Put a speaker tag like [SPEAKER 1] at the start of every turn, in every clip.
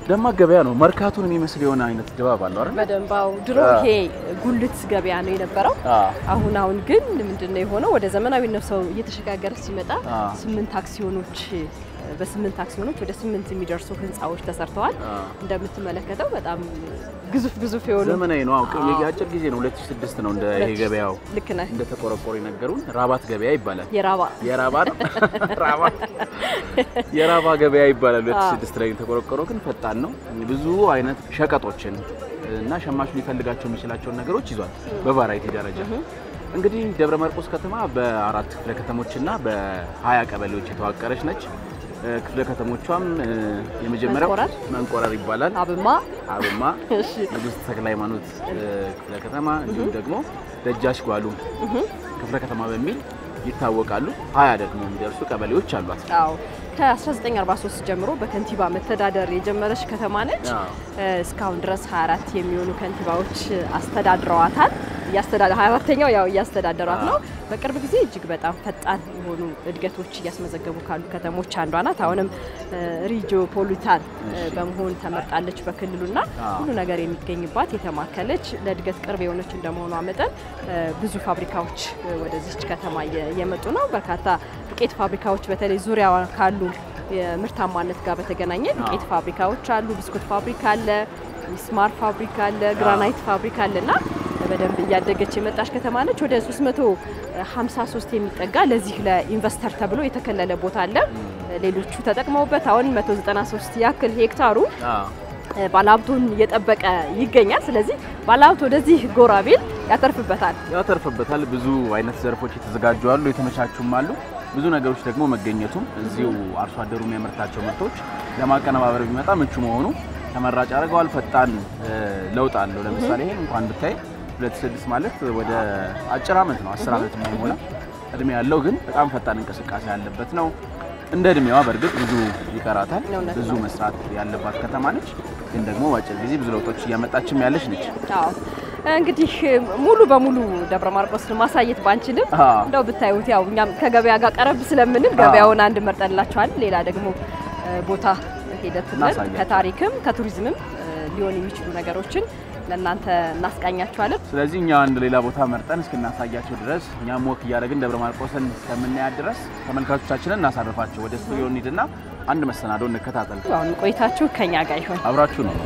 [SPEAKER 1] ደማቅ ገበያ ነው። መርካቶን የሚመስል የሆነ አይነት ድባብ አለው አይደል?
[SPEAKER 2] በደንባው ድሮ ይሄ ጉልት ገበያ ነው የነበረው። አሁን አሁን ግን ምንድነው የሆነው? ወደ ዘመናዊነት ሰው እየተሸጋገረ ሲመጣ ስምንት አክሲዮኖች በስምንት አክሲዮኖች ወደ ስምንት የሚደርሱ ህንፃዎች ተሰርተዋል። እንደምትመለከተው በጣም ግዙፍ ግዙፍ የሆኑ
[SPEAKER 1] ዘመናዊ ነው። አውቅ የአጭር ጊዜ ነው 2006 ነው እንደ ይሄ ገበያው
[SPEAKER 2] ልክ ነህ።
[SPEAKER 1] እንደ ተቆረቆሩ የነገሩን ራባት ገበያ ይባላል።
[SPEAKER 2] የራባ
[SPEAKER 1] የራባ ነው ራባ የራባ ገበያ ይባላል። 2006 ላይ የተቆረቆረው ግን ፈጣን ነው። ብዙ አይነት ሸቀጦችን እና ሸማቹ ሊፈልጋቸው የሚችላቸውን ነገሮች ይዟል በቫራይቲ ደረጃ። እንግዲህ ደብረ ማርቆስ ከተማ በአራት ክፍለ ከተሞችና በሀያ ቀበሌዎች የተዋቀረች ነች። ክፍለ ከተሞቿም የመጀመሪያው
[SPEAKER 2] መንቆረር
[SPEAKER 1] መንቆረር ይባላል።
[SPEAKER 2] አብማ
[SPEAKER 1] አብማ፣
[SPEAKER 2] እሺ
[SPEAKER 1] ንጉሥ ተክለ ሃይማኖት ክፍለ ከተማ እንዲሁም ደግሞ ደጃች ጓሉ ክፍለ ከተማ በሚል ይታወቃሉ። ሀያ ደግሞ የሚደርሱ ቀበሌዎች አሏት።
[SPEAKER 2] አዎ ከ1943 ጀምሮ በከንቲባ መተዳደር የጀመረች ከተማ ነች።
[SPEAKER 1] አዎ።
[SPEAKER 2] እስካሁን ድረስ 24 የሚሆኑ ከንቲባዎች አስተዳድረዋታል። እያስተዳደ 24ተኛው ያው እያስተዳደሯት ነው። በቅርብ ጊዜ እጅግ በጣም ፈጣን የሆኑ እድገቶች እያስመዘገቡ ካሉ ከተሞች አንዷ ናት። አሁንም ሪጂዮ ፖሊታን በመሆን ተመርጣለች በክልሉና ሁሉ ነገር የሚገኝባት የተማከለች ለእድገት ቅርብ የሆነች እንደመሆኗ መጠን ብዙ ፋብሪካዎች ወደዚች ከተማ እየመጡ ነው። በርካታ ዱቄት ፋብሪካዎች በተለይ ዙሪያዋ ካሉ የምርታማነት ጋር በተገናኘ ዱቄት ፋብሪካዎች አሉ። ብስኩት ፋብሪካ አለ፣ ሚስማር ፋብሪካ አለ፣ ግራናይት ፋብሪካ አለና በደንብ እያደገች የመጣች ከተማ ነች። ወደ 353 የሚጠጋ ለዚህ ለኢንቨስተር ተብሎ የተከለለ ቦታ አለ። ሌሎቹ ተጠቅመውበት አሁን 193 ያክል ሄክታሩ ባለሀብቱን እየጠበቀ ይገኛል። ስለዚህ ባለሀብት ወደዚህ ጎራ ቢል ያተርፍበታል።
[SPEAKER 1] ያተርፍበታል። ብዙ አይነት ዘርፎች የተዘጋጁ አሉ፣ የተመቻቹም አሉ። ብዙ ነገሮች ደግሞ መገኘቱም እዚሁ አርሶ አደሩ የሚያመርታቸው ምርቶች ለማቀነባበር ቢመጣ ምቹ መሆኑ ተመራጭ ያደርገዋል። ፈጣን ለውጥ አለው። ለምሳሌ ይሄን እንኳን ብታይ ሁለት ስድስት ማለት ወደ አጭር ዓመት ነው፣ አስር ዓመት የማይሞላ እድሜ ያለው ግን በጣም ፈጣን እንቅስቃሴ ያለበት ነው። እንደ እድሜዋ በእርግጥ ብዙ ይቀራታል።
[SPEAKER 2] እውነት
[SPEAKER 1] ብዙ
[SPEAKER 2] ነው።
[SPEAKER 1] መስራት ያለባት ከተማ ነች። ግን ደግሞ በአጭር ጊዜ ብዙ ለውጦች እያመጣችም ያለች ነች።
[SPEAKER 2] አዎ እንግዲህ ሙሉ በሙሉ ደብረ ማርቆስን ማሳየት ባንችልም
[SPEAKER 1] አዎ።
[SPEAKER 2] እንደው ብታዩት ያው እኛም ከገበያ ጋር ቀረብ ስለምንል ገበያውን አንድ መርጠንላችኋል። ሌላ ደግሞ እ፣ ቦታ ሂደት ብለን
[SPEAKER 1] እናሳያለን።
[SPEAKER 2] ከታሪክም ከቱሪዝምም እ፣ ሊሆን የሚችሉ ነገሮችን ለእናንተ እናስቃኛችኋለን።
[SPEAKER 1] ስለዚህ እኛ አንድ ሌላ ቦታ መርጠን እስክናሳያቸው ድረስ እኛም ወክ እያደረግን ደብረ ማርቆስን እስከምናያት ድረስ ተመልካቾቻችንን እናሳርፋቸው። ወደ ስቱዲዮ እንሂድና አንድ መሰናዶ እንከታተል።
[SPEAKER 2] አሁን ቆይታችሁ ከኛ ጋር ይሆን።
[SPEAKER 1] አብራችሁ ነው።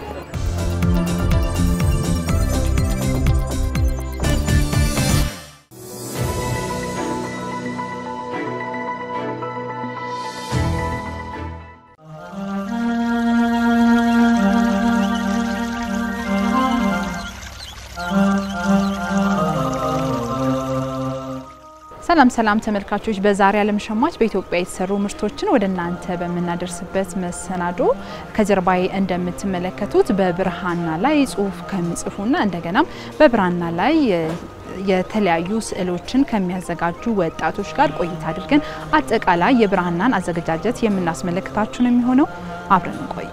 [SPEAKER 3] ሰላም ሰላም ተመልካቾች፣ በዛሬ ዓለም ሸማች በኢትዮጵያ የተሰሩ ምርቶችን ወደ እናንተ በምናደርስበት መሰናዶ ከጀርባዬ እንደምትመለከቱት በብርሃና ላይ ጽሁፍ ከሚጽፉና እንደገናም በብራና ላይ የተለያዩ ስዕሎችን ከሚያዘጋጁ ወጣቶች ጋር ቆይታ አድርገን አጠቃላይ የብራናን አዘገጃጀት የምናስመለክታችሁ ነው የሚሆነው። አብረን እንቆይ።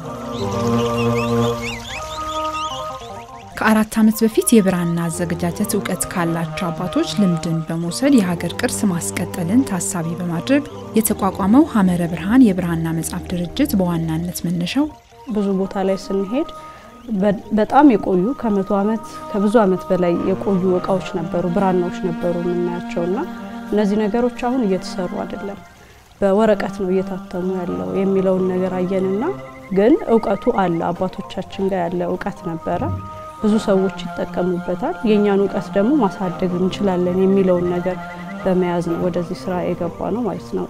[SPEAKER 3] ከአራት ዓመት በፊት የብራና አዘገጃጀት እውቀት ካላቸው አባቶች ልምድን በመውሰድ የሀገር ቅርስ ማስቀጠልን ታሳቢ በማድረግ የተቋቋመው ሐመረ ብርሃን የብራና መጽሐፍ ድርጅት በዋናነት መነሻው
[SPEAKER 4] ብዙ ቦታ ላይ ስንሄድ በ- በጣም የቆዩ ከመቶ ዓመት ከብዙ ዓመት በላይ የቆዩ እቃዎች ነበሩ፣ ብራናዎች ነበሩ የምናያቸው እና እነዚህ ነገሮች አሁን እየተሰሩ አይደለም፣ በወረቀት ነው እየታተሙ ያለው የሚለውን ነገር አየንና ግን እውቀቱ አለ፣ አባቶቻችን ጋር ያለ እውቀት ነበረ። ብዙ ሰዎች ይጠቀሙበታል። የእኛን እውቀት ደግሞ ማሳደግ እንችላለን የሚለውን ነገር በመያዝ ነው ወደዚህ ስራ የገባ ነው ማለት ነው።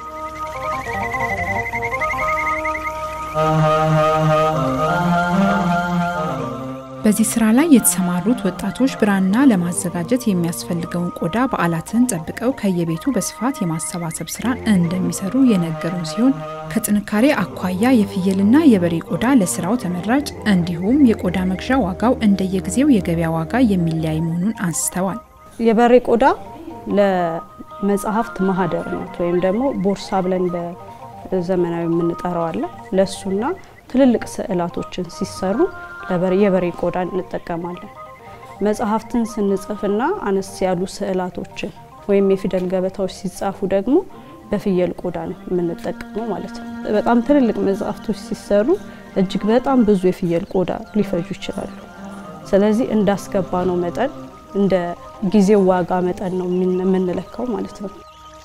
[SPEAKER 3] በዚህ ስራ ላይ የተሰማሩት ወጣቶች ብራና ለማዘጋጀት የሚያስፈልገውን ቆዳ በዓላትን ጠብቀው ከየቤቱ በስፋት የማሰባሰብ ስራ እንደሚሰሩ የነገሩን ሲሆን ከጥንካሬ አኳያ የፍየልና የበሬ ቆዳ ለስራው ተመራጭ እንዲሁም የቆዳ መግዣ ዋጋው እንደየጊዜው የገበያ ዋጋ የሚለያይ መሆኑን አንስተዋል።
[SPEAKER 4] የበሬ ቆዳ ለመጽሐፍት ማህደር ናት ወይም ደግሞ ቦርሳ ብለን በዘመናዊ የምንጠራው አለ። ለእሱና ትልልቅ ስዕላቶችን ሲሰሩ ለበሬ የበሬ ቆዳ እንጠቀማለን። መጽሐፍትን ስንጽፍና አነስ ያሉ ስዕላቶችን ወይም የፊደል ገበታዎች ሲጻፉ ደግሞ በፍየል ቆዳ ነው የምንጠቀመው ማለት ነው። በጣም ትልልቅ መጽሐፍቶች ሲሰሩ እጅግ በጣም ብዙ የፍየል ቆዳ ሊፈጁ ይችላሉ። ስለዚህ እንዳስገባ ነው መጠን እንደ ጊዜው ዋጋ መጠን ነው የምንለካው ማለት ነው።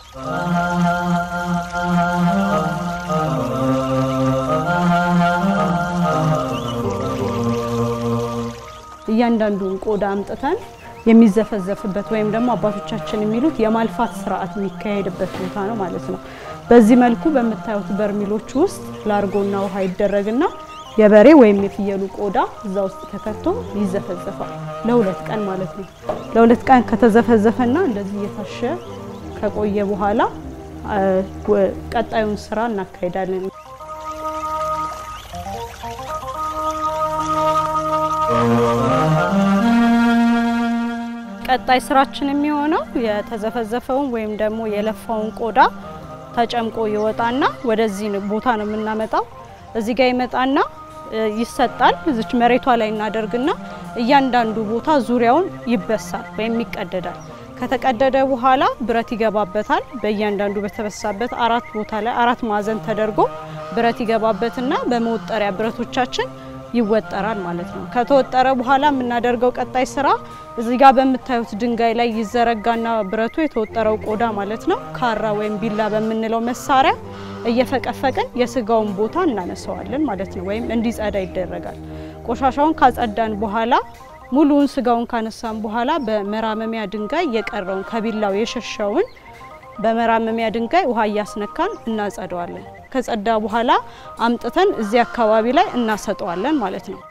[SPEAKER 4] እያንዳንዱን ቆዳ አምጥተን የሚዘፈዘፍበት ወይም ደግሞ አባቶቻችን የሚሉት የማልፋት ስርዓት የሚካሄድበት ቦታ ነው ማለት ነው። በዚህ መልኩ በምታዩት በርሚሎች ውስጥ ላርጎና ውሃ ይደረግና የበሬ ወይም የፍየሉ ቆዳ እዛ ውስጥ ተከቶ ይዘፈዘፋል ለሁለት ቀን ማለት ነው። ለሁለት ቀን ከተዘፈዘፈና እንደዚህ እየታሸ ከቆየ በኋላ ቀጣዩን ስራ እናካሄዳለን። ቀጣይ ስራችን የሚሆነው የተዘፈዘፈውን ወይም ደግሞ የለፋውን ቆዳ ተጨምቆ ይወጣና ወደዚህ ቦታ ነው የምናመጣው። እዚህ ጋር ይመጣና ይሰጣል። እዚች መሬቷ ላይ እናደርግና እያንዳንዱ ቦታ ዙሪያውን ይበሳል ወይም ይቀደዳል። ከተቀደደ በኋላ ብረት ይገባበታል። በእያንዳንዱ በተበሳበት አራት ቦታ ላይ አራት ማዕዘን ተደርጎ ብረት ይገባበትና በመወጠሪያ ብረቶቻችን ይወጠራል ማለት ነው። ከተወጠረ በኋላ የምናደርገው ቀጣይ ስራ እዚህ ጋር በምታዩት ድንጋይ ላይ ይዘረጋና ብረቱ የተወጠረው ቆዳ ማለት ነው ካራ ወይም ቢላ በምንለው መሳሪያ እየፈቀፈቅን የስጋውን ቦታ እናነሳዋለን ማለት ነው። ወይም እንዲጸዳ ይደረጋል። ቆሻሻውን ካጸዳን በኋላ ሙሉውን ስጋውን ካነሳን በኋላ በመራመሚያ ድንጋይ የቀረውን ከቢላው የሸሸውን በመራመሚያ ድንጋይ ውሃ እያስነካን እናጸደዋለን። ከጸዳ በኋላ አምጥተን እዚህ አካባቢ ላይ እናሰጠዋለን ማለት ነው።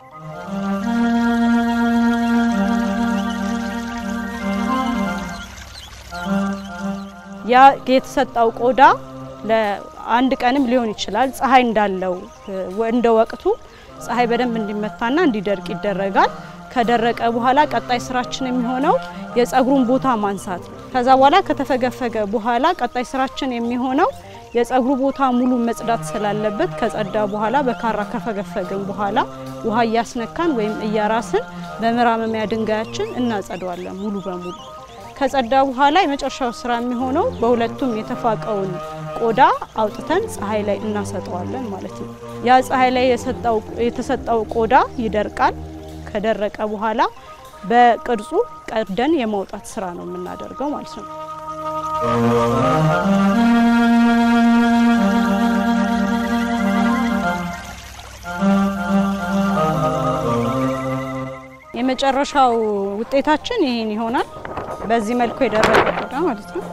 [SPEAKER 4] ያ የተሰጣው ቆዳ ለአንድ ቀንም ሊሆን ይችላል። ፀሐይ እንዳለው እንደ ወቅቱ ፀሐይ በደንብ እንዲመታና እንዲደርቅ ይደረጋል። ከደረቀ በኋላ ቀጣይ ስራችን የሚሆነው የጸጉሩን ቦታ ማንሳት ነው። ከዛ በኋላ ከተፈገፈገ በኋላ ቀጣይ ስራችን የሚሆነው የጸጉሩ ቦታ ሙሉ መጽዳት ስላለበት ከጸዳ በኋላ በካራ ከፈገፈግን በኋላ ውሃ እያስነካን ወይም እያራስን በመራመሚያ ድንጋያችን እናጸደዋለን ሙሉ በሙሉ። ከጸዳ በኋላ የመጨረሻው ስራ የሚሆነው በሁለቱም የተፋቀውን ቆዳ አውጥተን ፀሐይ ላይ እናሰጠዋለን ማለት ነው። ያ ፀሐይ ላይ የተሰጠው ቆዳ ይደርቃል። ከደረቀ በኋላ በቅርጹ ቀደን የማውጣት ስራ ነው የምናደርገው ማለት ነው። የመጨረሻው ውጤታችን ይህን ይሆናል። በዚህ መልኩ የደረቀ ቆዳ ማለት ነው።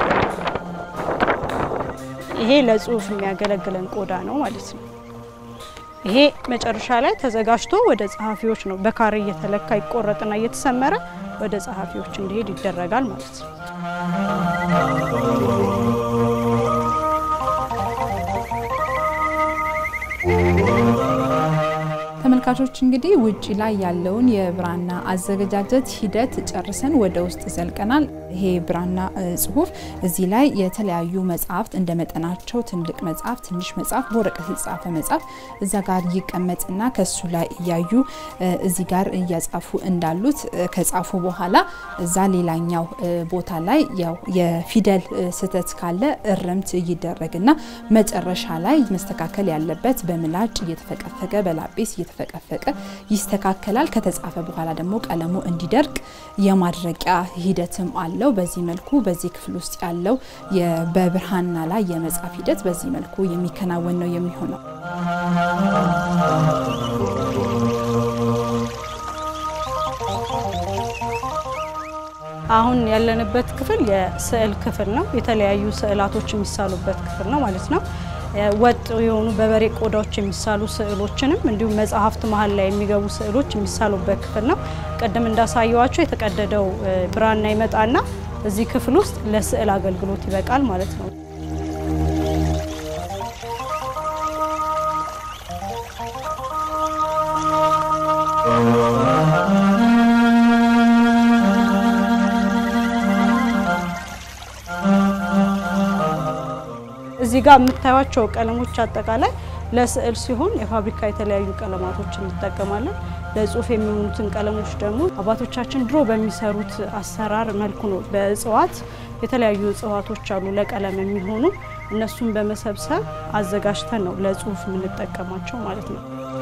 [SPEAKER 4] ይሄ ለጽሁፍ የሚያገለግለን ቆዳ ነው ማለት ነው። ይሄ መጨረሻ ላይ ተዘጋጅቶ ወደ ጸሐፊዎች ነው በካሬ እየተለካ ይቆረጥና እየተሰመረ ወደ ጸሐፊዎች እንዲሄድ ይደረጋል ማለት ነው።
[SPEAKER 3] ተመልካቾች እንግዲህ ውጪ ላይ ያለውን የብራና አዘገጃጀት ሂደት ጨርሰን ወደ ውስጥ ዘልቀናል። ይሄ ብራና ጽሁፍ እዚህ ላይ የተለያዩ መጽሐፍት እንደ መጠናቸው ትልቅ መጽሐፍ፣ ትንሽ መጽሐፍ፣ በወረቀት የተጻፈ መጽሐፍ እዛ ጋር ይቀመጥና ከሱ ላይ እያዩ እዚህ ጋር እያጻፉ እንዳሉት ከጻፉ በኋላ እዛ ሌላኛው ቦታ ላይ ያው የፊደል ስህተት ካለ እርምት ይደረግና መጨረሻ ላይ መስተካከል ያለበት በምላጭ እየተፈቀፈቀ በላጲስ እየተፈቀፈቀ ይስተካከላል። ከተጻፈ በኋላ ደግሞ ቀለሙ እንዲደርቅ የማድረቂያ ሂደትም አለው። በዚህ መልኩ በዚህ ክፍል ውስጥ ያለው በብርሃንና ላይ የመጻፍ ሂደት በዚህ መልኩ የሚከናወን ነው የሚሆነው።
[SPEAKER 4] አሁን ያለንበት ክፍል የስዕል ክፍል ነው። የተለያዩ ስዕላቶች የሚሳሉበት ክፍል ነው ማለት ነው። ወጥ የሆኑ በበሬ ቆዳዎች የሚሳሉ ስዕሎችንም እንዲሁም መጽሐፍት መሀል ላይ የሚገቡ ስዕሎች የሚሳሉበት ክፍል ነው። ቅድም እንዳሳየዋቸው የተቀደደው ብራና ይመጣና እዚህ ክፍል ውስጥ ለስዕል አገልግሎት ይበቃል ማለት ነው። እዚህ ጋር የምታዩቸው ቀለሞች አጠቃላይ ለስዕል ሲሆን የፋብሪካ የተለያዩ ቀለማቶችን እንጠቀማለን። ለጽሁፍ የሚሆኑትን ቀለሞች ደግሞ አባቶቻችን ድሮ በሚሰሩት አሰራር መልኩ ነው። በእጽዋት የተለያዩ እጽዋቶች አሉ ለቀለም የሚሆኑ እነሱን በመሰብሰብ አዘጋጅተን ነው ለጽሁፍ የምንጠቀማቸው ማለት ነው።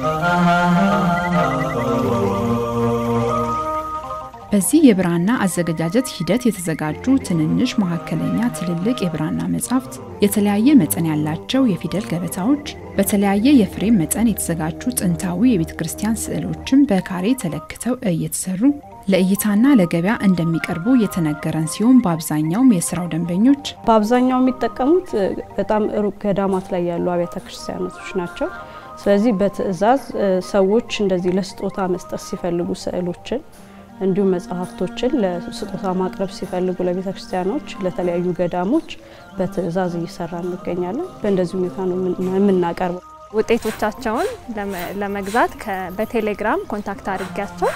[SPEAKER 3] በዚህ የብራና አዘገጃጀት ሂደት የተዘጋጁ ትንንሽ፣ መካከለኛ፣ ትልልቅ የብራና መጻሕፍት፣ የተለያየ መጠን ያላቸው የፊደል ገበታዎች፣ በተለያየ የፍሬም መጠን የተዘጋጁ ጥንታዊ የቤተ ክርስቲያን ስዕሎችም በካሬ ተለክተው እየተሰሩ ለእይታና ለገበያ እንደሚቀርቡ የተነገረን ሲሆን በአብዛኛውም የስራው ደንበኞች
[SPEAKER 4] በአብዛኛው የሚጠቀሙት በጣም ሩቅ ገዳማት ላይ ያሉ አብያተ ክርስቲያኖቶች ናቸው። ስለዚህ በትዕዛዝ ሰዎች እንደዚህ ለስጦታ መስጠት ሲፈልጉ ስዕሎችን እንዲሁም መጽሐፍቶችን ለስጦታ ማቅረብ ሲፈልጉ ለቤተ ክርስቲያኖች፣ ለተለያዩ ገዳሞች በትዕዛዝ እየሰራ እንገኛለን። በእንደዚህ ሁኔታ ነው የምናቀርበው።
[SPEAKER 5] ውጤቶቻቸውን ለመግዛት በቴሌግራም ኮንታክት አድርጊያቸው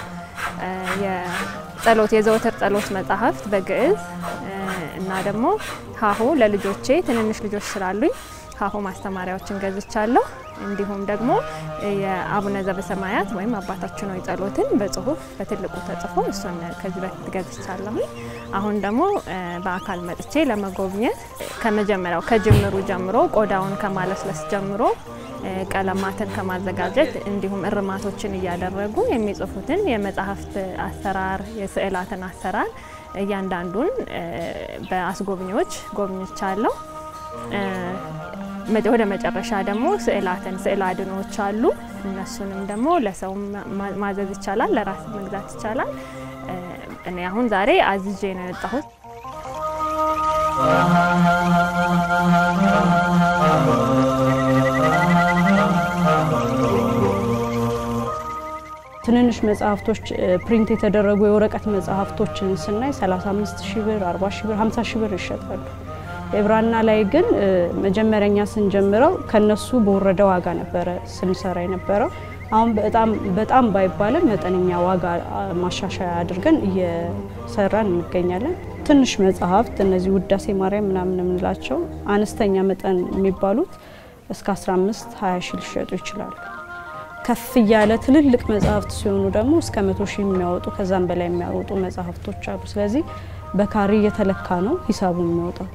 [SPEAKER 5] የጸሎት የዘወትር ጸሎት መጽሐፍት በግዕዝ እና ደግሞ ሀሁ ለልጆቼ ትንንሽ ልጆች ስላሉኝ ሀሁ ማስተማሪያዎችን ገዝቻለሁ። እንዲሁም ደግሞ የአቡነ ዘበሰማያት ወይም አባታችን ሆይ ጸሎትን በጽሁፍ በትልቁ ተጽፎ እሱን ከዚህ በፊት ገዝቻለሁ። አሁን ደግሞ በአካል መጥቼ ለመጎብኘት ከመጀመሪያው ከጅምሩ ጀምሮ ቆዳውን ከማለስለስ ጀምሮ ቀለማትን ከማዘጋጀት እንዲሁም እርማቶችን እያደረጉ የሚጽፉትን የመጽሐፍት አሰራር፣ የስዕላትን አሰራር እያንዳንዱን በአስጎብኚዎች ጎብኝቻለሁ። ወደ መጨረሻ ደግሞ ስዕላትን ስዕል አድኖዎች አሉ። እነሱንም ደግሞ ለሰው ማዘዝ ይቻላል፣ ለራስ መግዛት ይቻላል። እኔ አሁን ዛሬ አዝዤ ነው የወጣሁት።
[SPEAKER 4] ትንንሽ መጽሐፍቶች ፕሪንት የተደረጉ የወረቀት መጽሐፍቶችን ስናይ 35 ሺህ ብር፣ 40 ሺህ ብር፣ 50 ሺህ ብር ይሸጣሉ። የብራና ላይ ግን መጀመሪያኛ ስንጀምረው ከነሱ በወረደ ዋጋ ነበረ ስንሰራ የነበረው። አሁን በጣም በጣም ባይባልም መጠነኛ ዋጋ ማሻሻያ አድርገን እየሰራን እንገኛለን። ትንሽ መጽሐፍት እነዚህ ውዳሴ ማርያም ምናምን የምንላቸው አነስተኛ መጠን የሚባሉት እስከ 15 20 ሺህ ሊሸጡ ይችላሉ። ከፍ እያለ ትልልቅ መጽሐፍት ሲሆኑ ደግሞ እስከ መቶ ሺህ የሚያወጡ ከዛም በላይ የሚያወጡ መጽሐፍቶች አሉ። ስለዚህ በካሬ እየተለካ ነው ሂሳቡ የሚወጣው።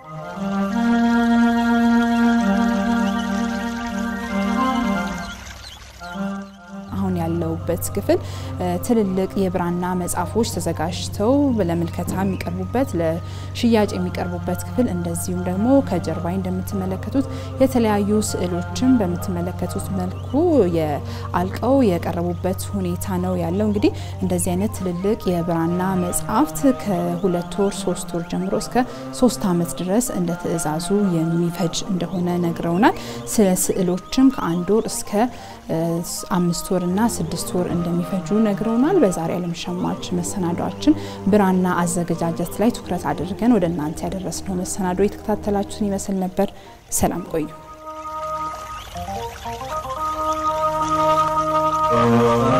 [SPEAKER 3] አሁን ያለውበት ክፍል ትልልቅ የብራና መጽሐፎች ተዘጋጅተው ለምልከታ የሚቀርቡበት ለሽያጭ የሚቀርቡበት ክፍል እንደዚሁም ደግሞ ከጀርባይ እንደምትመለከቱት የተለያዩ ስዕሎችን በምትመለከቱት መልኩ አልቀው የቀረቡበት ሁኔታ ነው ያለው። እንግዲህ እንደዚህ አይነት ትልልቅ የብራና መጽሐፍት ከሁለት ወር ሶስት ወር ጀምሮ እስከ ሶስት ዓመት ድረስ እንደ ትዕዛዙ የሚፈጅ እንደሆነ ነግረውናል። ስለ ስዕሎችም ከአንድ ወር እስከ አምስት ወር እና ስድስት ወር እንደሚፈጁ ነግረውናል። በዛሬ ዓለም ሸማች መሰናዷችን ብራና አዘገጃጀት ላይ ትኩረት አድርገን ወደ እናንተ ያደረስነው መሰናዶ የተከታተላችሁትን ይመስል ነበር። ሰላም ቆዩ።